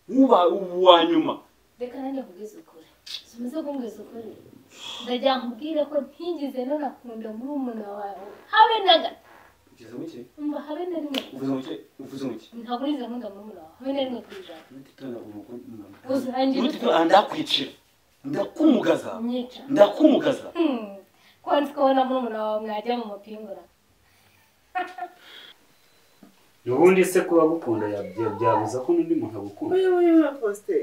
uba uwa nyuma reka nanjye nkubwize ukuri sumize kumbwiza ukuri ndajya nkubwire ko ntigeze nunakunda murumuna wawe habe na gato ugize muke umva habe na rimwe uvuze muke uvuze muke ntabwo nigeze nkunda murumuna wawe habe na rimwe ku ijana nutitona umukunzi uzangira nutitona ndakwicira ndakumugaza unyica ndakumugaza Hmm, ko nzi ko ubona murumuna wawe mwajya mu mupingura ubundi se kuba agukunda yabya- byabuza ko n'undi muntu agukunda uyu nguyu wa posite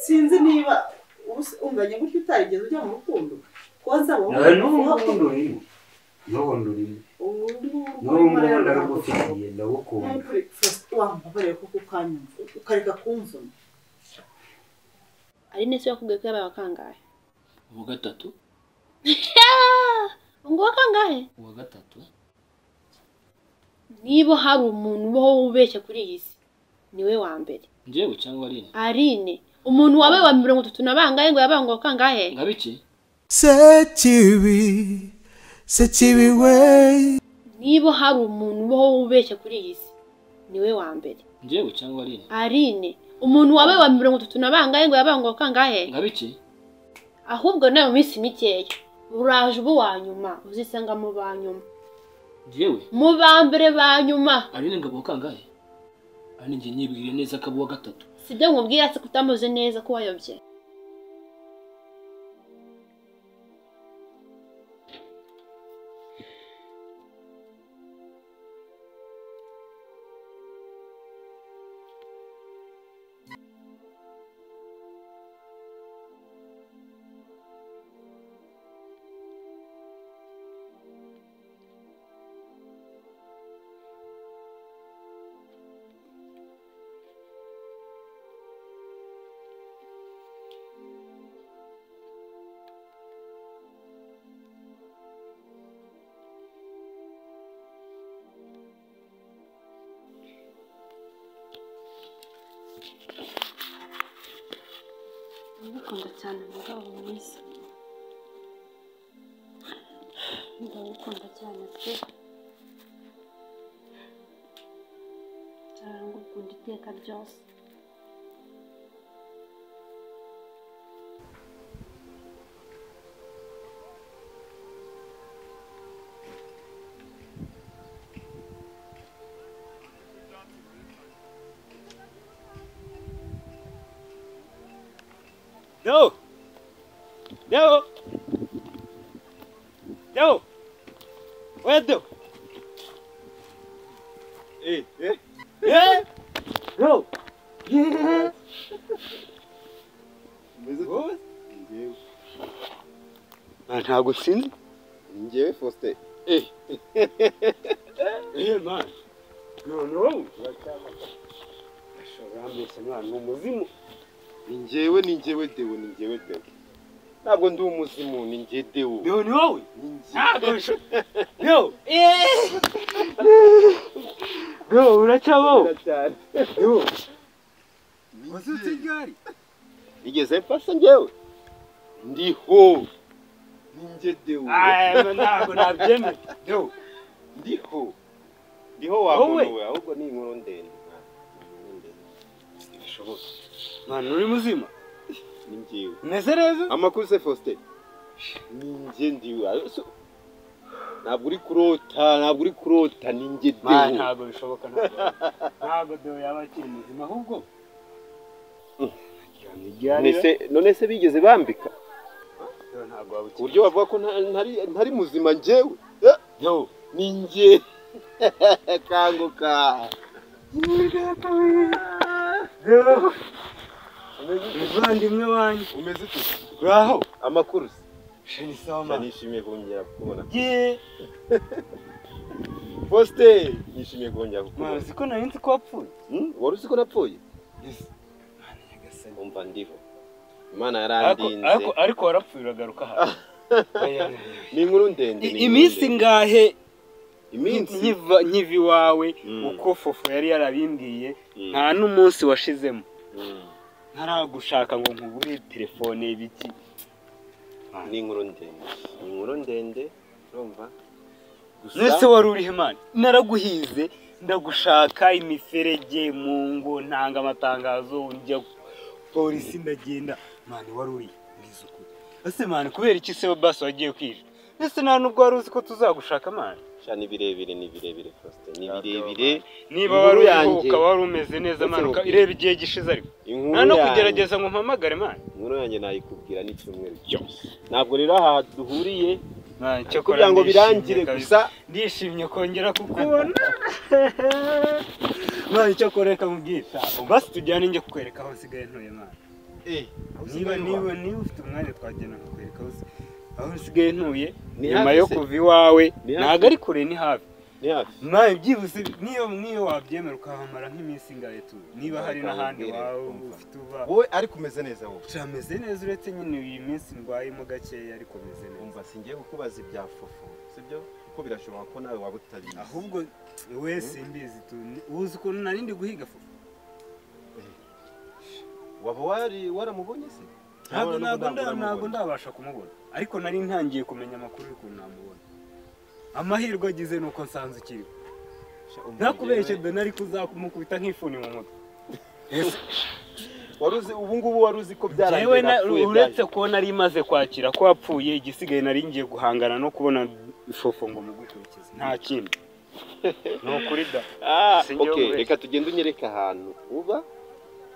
sinzi niba ubusa- unganya gutyo utarigeze ujya mu rukundo koza abo nawe n'ubu ngubu urimo n'ubu ndurimo n'ubu ngubu narugufitiye ndagukunda wambabarire kuko ukanyumva ukareka kumvuna ari nese yakubwiye ko yabaye akangahe uwa gatatu ngo wakangahe uwa gatatu niba hari umuntu ubaho wubeshya kuri iyi si niwe wa mbere njyewe cyangwa ari arine umuntu wabaye wa mirongo itatu na bangahe ngo yabaye ngo wakangahe nka biki Sekibi, sekibi we. niba hari umuntu ubaho wubeshya kuri iyi si niwe wa mbere njyewe cyangwa ari arine umuntu wabaye wa mirongo itatu na bangahe ngo yabaye ngo wakangahe nka biki ahubwo nawe mu minsi mikeya uraje uba uwa nyuma uzisanga mu ba nyuma njyewe mu ba mbere ba nyuma ari ngabo kangahe ari njye nyibwiriye neza ko uwa gatatu sibyo nkubwira se kutamuze neza ko wayobye ndagukunda cyane mugabo mwiza ndagukunda cyane pe ndagukunda iteka ryose Yo! Yo! Yo! Where do? Eh, eh. Eh! Yo! Yeah! Wowe? Ah, ntabwo sinzi njyewe faustin eh man no no ashobora mbese mwana ni umuzimu ni njyewe ni njyewe dewo ni njyewe dewo ntabwo ndi umuzimu ni njye dewo no ni wowe ni njye ntabwo bishoboka yo yo uracyabaho cyane yo wazutse ryari igeze mfashe njyewe ndiho ni njye dewo ntabwo nabyemera yo ndiho ndiho wabona Wowe? we ahubwo ni inkuru ndende Ah, ni inkuru ndende. ntibishoboka mwana uri muzima ni njyewe umeze neza amakuru se faustin ni njye ndiwe Ayo, so- ntabwo uri kurota ntabwo uri kurota ni njye mwana dewo ntabwo bishoboka ntabwo ntabwo deo yaba akiri muzima ahubwo Ryamye ryari? Nese- none se bigeze bambika Deo ntabwo waba ku ukiri buryo bavuga ko nta- ntari ntari muzima njyewe yo ni njye kanguka yo muvandimwe wanjye umeze ute uraho amakuru se sheni soma nishimiye kongera kukubona ye poste nishimiye kongera mwana kukubona uzi ko nari nzi ko wapfuye Hmm? wari uzi ko napfuye Yes. Mwana nyagasani. umva ndiho imana Ariko- yarandinze ariko ariko warapfuye uragaruka hano Oya, oya, oya. ni inkuru ndende ni I- inkuru iminsi ndende. ngahe iminsi nkiva nkiva iwawe Mm. uko fofo yari yarabimbwiye Mm. nta n'umunsi washizemo Mm. ntaragushaka ngo nkubure telefone ibiki ni inkuru ndende ni inkuru ndende urumva nese wari urihe mani naraguhize ndagushaka imiferege mu ngo ntanga amatangazo njya polisi ndagenda mani wari uri mwiza ukuri ese mani kubera iki se basi wagiye kwica ese nta nubwo wari uzi ko tuzagushaka mani shana ibirebire ni birebire faustin ni birebire niba Inkuru wari yanjye- uruhuka wari umeze neza mani uka- ireba igihe gishize ariko nta no yanjye- kugerageza ngo mpamagare mani inkuru yanjye nayikubwira n'icyumweru cyose ntabwo rero aha duhuriye Mani, cyakora kugira ngo ndishimye birangire kabisa. gusa ndishimye kongera kukubona mwana icyo koreka mubwita basi tujyane njye kukwereka aho usigaye ntuye mwana niba niba niba ufite umwanya twagenda nkakwereka aho usi- aho usigaye ntuye Ni nyuma hafi yo se? kuva iwawe Ni hafi? ntabwo ari kure ni hafi ni hafi mwana byibuze niyo niyo wabyemera ukahamara nk'iminsi ingahe tu niba hari n'ahandi Ntabwo wawe wumva. ufite uba wowe ariko umeze neza wowe turameze neza uretse nyine iyi minsi ndwayemo gakeya ariko meze neza umva singiye kukubaza ibya fufu sibyo kuko birashoboka ko nawe waba utabizi ahubwo we simbizi tu uzi ukuntu narindi guhiga fufu waba wari waramubonye se ntabwo ntabwo nda- uramubona. ntabwo ndabasha kumubona ariko nari ntangiye kumenya amakuru y'ukuntu namubona amahirwe agize ni uko nsanze ukiriho Sha, umva ntakubeshye njyewe- dore ariko uzamukubita nk'ifuni mu mutwe wari uzi ubu ngubu wari uzi ko yewe byarangiye napfuye uretse byaje. ko nari maze kwakira ko wapfuye igisigaye nari ngiye guhangana no kubona ifufu ngo mugukurikize nta kindi ni ukuri da Ah, Singiye okay, kubeshya. reka tugende unyereke ahantu uba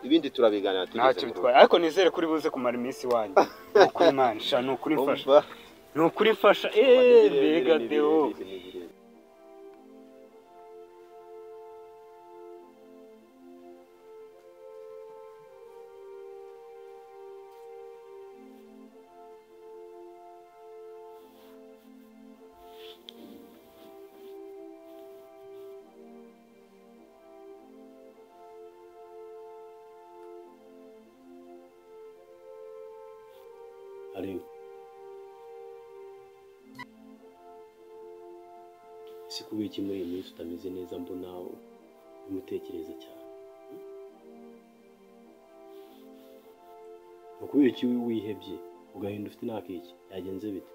ibindi turabiganira nta tugeze kintu mu rugo. twaye ariko nizere kuri buze kumara iminsi iwanyu ni ukuri manisha ni ukuri mfasha Umva. ni ukuri mfasha Ni eee birebire, mbega ni deo birebire, ni birebire. Ariko si kubera iki muri iyi minsi utameze neza mbona umutekereza cyane ni ukubera iki wihebye ugahinda ufite n'akiki yagenze bite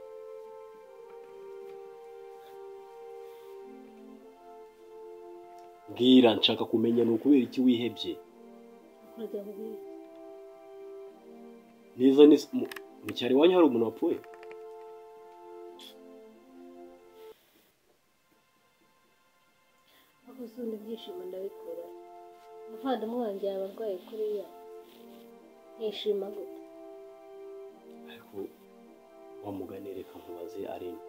bwira nshaka kumenya ni ukubera iki wihebye neza neza mu mu cyaro iwanyu hari umuntu wapfuye aho usunda ibyishimo ndabikura umuvandimwe wanjye yaba arwaye kuriya nishima gute ariko wa mugani reka nkubaze arena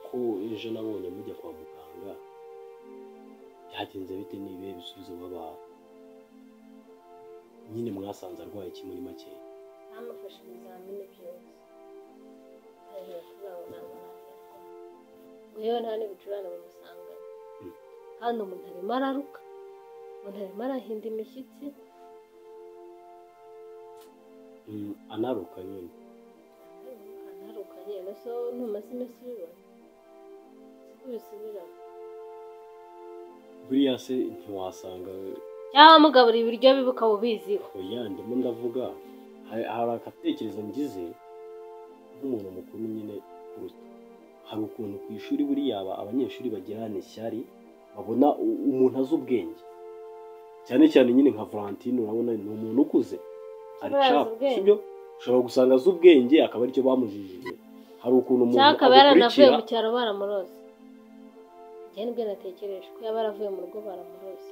ko ejo nabonye mujya kwa muganga byagenze bite n'ibihe bisubizo babaha nyine mwasanze arwaye iki muri make bamufashe ibizamini byose arareba kurabo ntabwo nabwo ngo yewe nta n'ibicurane bamusanga Mm. kandi umuntu arimo araruka umuntu arimo arahinda imishyitsi Mm, anaruka nyine anaruka nyine so ntumaze iminsi ubibona siko bisubiramo buriya se ntiwasanga cyangwa wamugaburira ibiryo bibi ukaba ubiziho oya ndimo ndavuga hari hari agatekerezo ngize nk'umuntu mukuru nyine kuruta hari ukuntu ku ishuri buriya aba- abanyeshuri bagirana ishyari babona u- umuntu azi ubwenge cyane cyane nyine nka valentine urabona ni umuntu ukuze ari Aba azi cap ubwenge. sibyo ushobora gusanga azi ubwenge akaba aricyo bamujijije hari ukuntu umuntu cyangwa akaba yaranavuye agukurikira mu cyaro baramuroze njye nibyo natekereje ko yaba yaravuye mu rugo baramuroze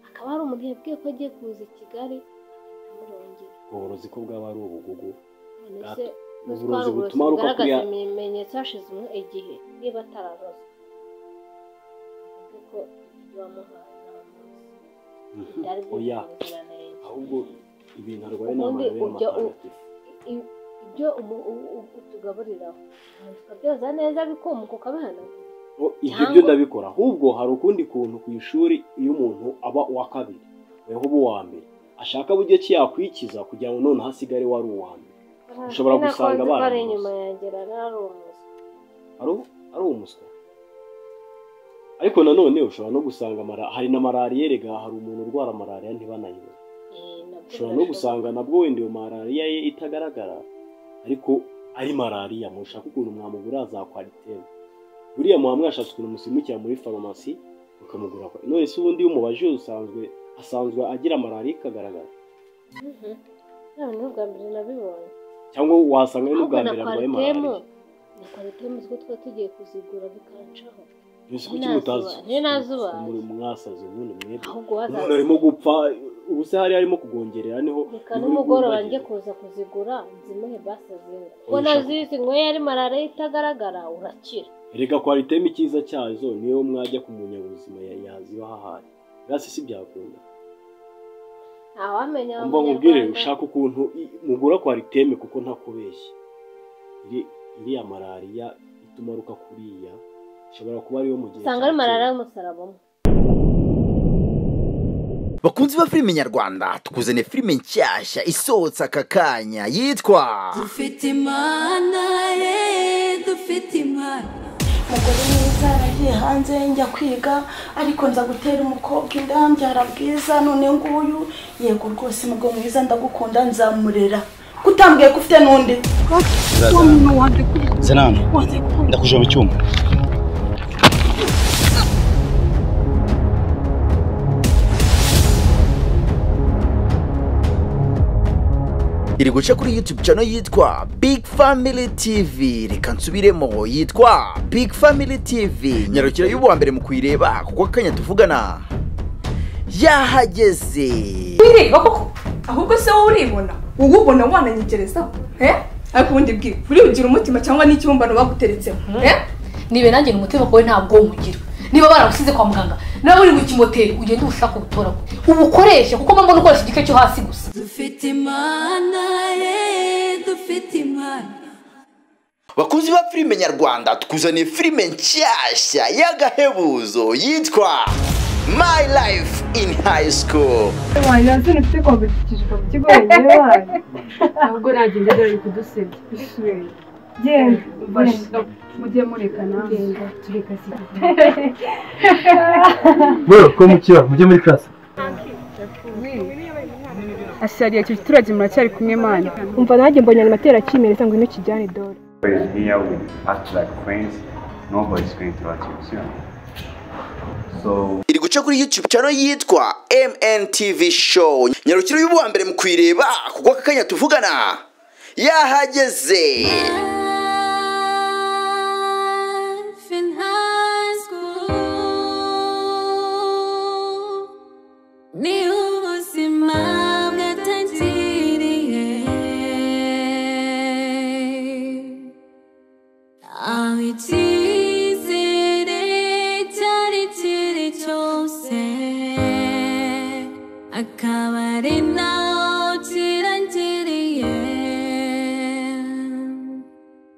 akaba hari umuntu yabwiye ko agiye kuza i kigali akamurongera ubworozi ko bwaba ari ubugugu none Bwa- se uburozi butuma aruka bugaragaza kuriya ibimenyetso hashyizemo igihe niba atararoza kuko ibyo wamuhaye nta munsi byari oya byujuje ubuziranenge ahubwo ibintu arwaye ni Ubundi amahera ujya u- matagatifu I- ibyo umu- u- u- utugaburiraho umuntu ukabyoza neza bikumuka ukabihanagura O, ibyo Cyangwa- byo ndabikora ahubwo hari ukundi kuntu ku ishuri iyo umuntu aba uwa kabiri weho uba uwa mbere ashaka buryo ki yakwikiza kugira ngo noneho asigare wari uwa mbere Ushobora Sinakunda gusanga ko ari baramuroze. inyuma yagera nari umuzi ari u- ari umuswa ariko nanone ushobora no gusanga mara- hari na malariya erega hari umuntu urwara malariya ntibanayibone ushobora no gusanga nabwo wenda iyo malariya ye itagaragara ariko ari malariya mushaka ukuntu mwamugura za kwaliteri buriya muba mwashatse ukuntu musimukira muri farumasi ukamugura kwa none se ubundi iyo umubaje usanzwe asanzwe agira malariya ikagaragara none n'ubwa mbere nabibonye cyangwa wasanga ari n'ubwa ahubwo na mbere arwaye kwaritemu malariya na kwaritemu utwo tuba tugiye kuzigura bikancaho mbese Ni kuki mutazi nazuba- ni nazubazi. muri mwasaze ubundi mwebwe ahubwo umuntu wazaza arimo gupfa ubu se hari harimo kugongerera niho reka niho uri nimugoroba kubagira. njye kuza kuzigura nzimuhe basi zimwe Oya, ubwo shaka. nazizi nyweye ari malariya itagaragara urakira erega kwaritemu icyiza cyazo niyo mwajya ku munyabuzima ya- yaziba hahari rasi si byakunda ntawamenya mba nkubwire ushaka ukuntu i- mugura kwariteme kuko ntakubeshye Iri- iriya malariya itumaruka kuriya ishobora kuba ariyo mu gihe usanga cya ari malariya kera. y'umusaraba umwe bakunzi ba filime nyarwanda tukuzaniye filime nshyashya isohotse aka kanya yitwa dufite imana ye dufite imana umugore mwiza yaragiye hanze njya kwiga ariko nza gutera umukobwa inda mbyara bwiza none nguyu yego rwose umugabo mwiza ndagukunda nzamurera kutambwiye ko ufite n'undi zanana ndakuja mu cyuma iri guca kuri youtube channel yitwa big family tv reka nsubiremo yitwa big family tv nyarukira y'ubuwa mbere mu kuyireba kuko akanya tuvugana yahageze wireba koko ahubwo se wowe uribona wowe ubona wananyegerezaho eh? ariko ubundi bwiwe uribugira umutima cyangwa n'ikibumbano baguteretsemo eh? nibe nanjye umutima wawe nta bwonko ugira niba baragusize kwa muganga nawe uri mu kimoteri ugende ubushake ubutoragure ubukoreshe kuko mbona ukoresha igice cyo hasi gusa dufite imana ye dufite imana bakunzi ba filime nyarwanda tukuzaniye filime nshyashya y'agahebuzo yitwa my life in high school wanjye nanone ufite kwambukishijwe mu kigo wenyine wanyu ahubwo nagenda dore ari kudusebya genda genda mujye mureka nawe tureka bro ko mukira mujye muri class asariye icyo giturage muracyari kumwe mana umva nanjye mbonye animateri akimereza ngo ino kijyane dore is here we act like queens. Nobody's going to achieve So iri guca kuri youtube channel yitwa mntv show nyarukira y'ubuwa mbere mu kuyireba kuko aka kanya tuvugana yahageze Life in high school ni ubuzima bwatangiriye aho icyizere cyari kiri cyose akaba ari nawe